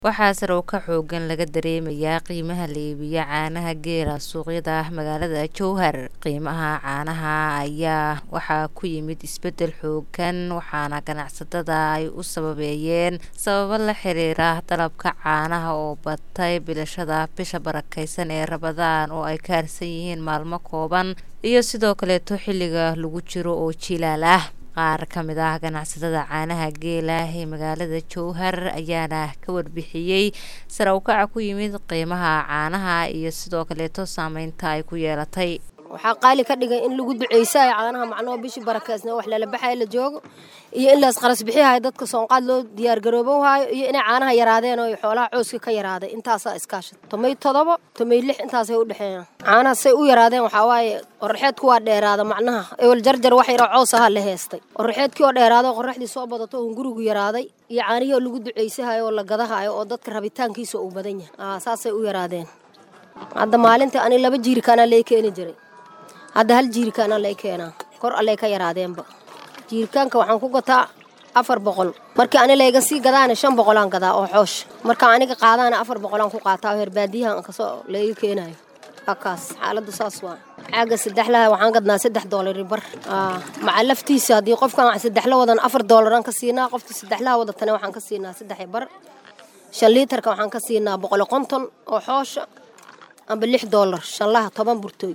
Waxaa sare u kac xooggan laga dareemayaa qiimaha la iibiyo caanaha geela suuqyada magaalada Jowhar. Qiimaha caanaha ayaa waxaa ku yimid isbeddel xooggan waxaana ganacsatada ay u sababeeyeen sababo la xiriira dalabka caanaha oo batay bilashada bisha barakeysan ee Ramadaan oo ay ka harsan yihiin maalmo kooban iyo sidoo kaleeto xilliga lagu jiro oo jiilaal ah. Qaar ka mid ah ganacsatada caanaha geela ee magaalada Jowhar ayaana ka warbixiyey sare u kaca ku yimid qiimaha caanaha iyo sidoo kaleeto saameynta ay ku yeelatay. waxaa qaali ka dhigay in lagu duceysayo caanaha macnoo bishii barakeysna wax lala baxayo la joogo iyo in laas qaras bixihayo dadka soonqaad loo diyaar garoobowhayo iyo inay caanaha yaraadeen oo xoolaha cooska ka yaraaday intaasaa iskaashat tomay todobo tomay lix intaasay u dhexeeyaan caanaha say u yaraadeen waxaa waaye qorraxeedku waa dheeraada macnaha ewel jarjar wax yaro coos ahaa la heestay qorraxeedkii oo dheeraado qorraxdii soo badato oo hungurigu yaraaday iyo caanihii oo lagu duceysahayo oo la gadahayo oo dadka rabitaankiisa uu badan yahay saasay u yaraadeen hadda maalintii ani laba jiirikaanaa lee keeni jiray hadda hal jiirikaana lay keenaa kor allay ka yaraadeenba jiirikaanka waxaan ku gataa afar boqol markii ani layga sii gadaana shan boqolaan gadaa oo xoosh marka aniga qaadaana afar boqolaan ku qaataa oo herbaadiyahan kasoo layga keenayo kaas xaaladdu saas waa caaga saddexlaha waxaan gadnaa saddex doolari bar maca laftiisa haddii qofkan saddexla wadan afar doolaraan ka siinaa qofkii saddexlaha wadatana waxaan ka siinaa saddex bar shan liitarka waxaan ka siinaa boqol konton oo xoosha amba lix doolar shanlaha toban burtooy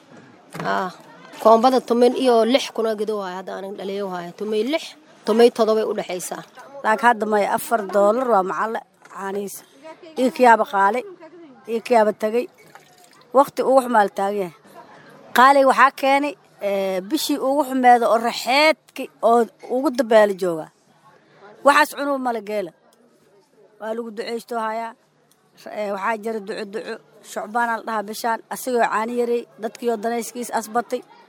koombada tomay iyo lix kuna gido waayo hadda anig dhaliyo waayo tomay lix tomay todobay u dhexaysaa laakiin hadda maya afar doolar waa macalle caanihiisa io kiyaaba qaali io kiyaaba tegey wakti ugu xumaal taagan yahay qaaliga waxaa keenay bishii ugu xumeeda oo raxeedki oo ugu dabeela joogaa waxaas cunuu mala geela waa lagu duceysto hayaa waxaa jira duco duco shucbaana la dhahaa bishaan asigoo caani yarey dadkiioo danayskiis asbatay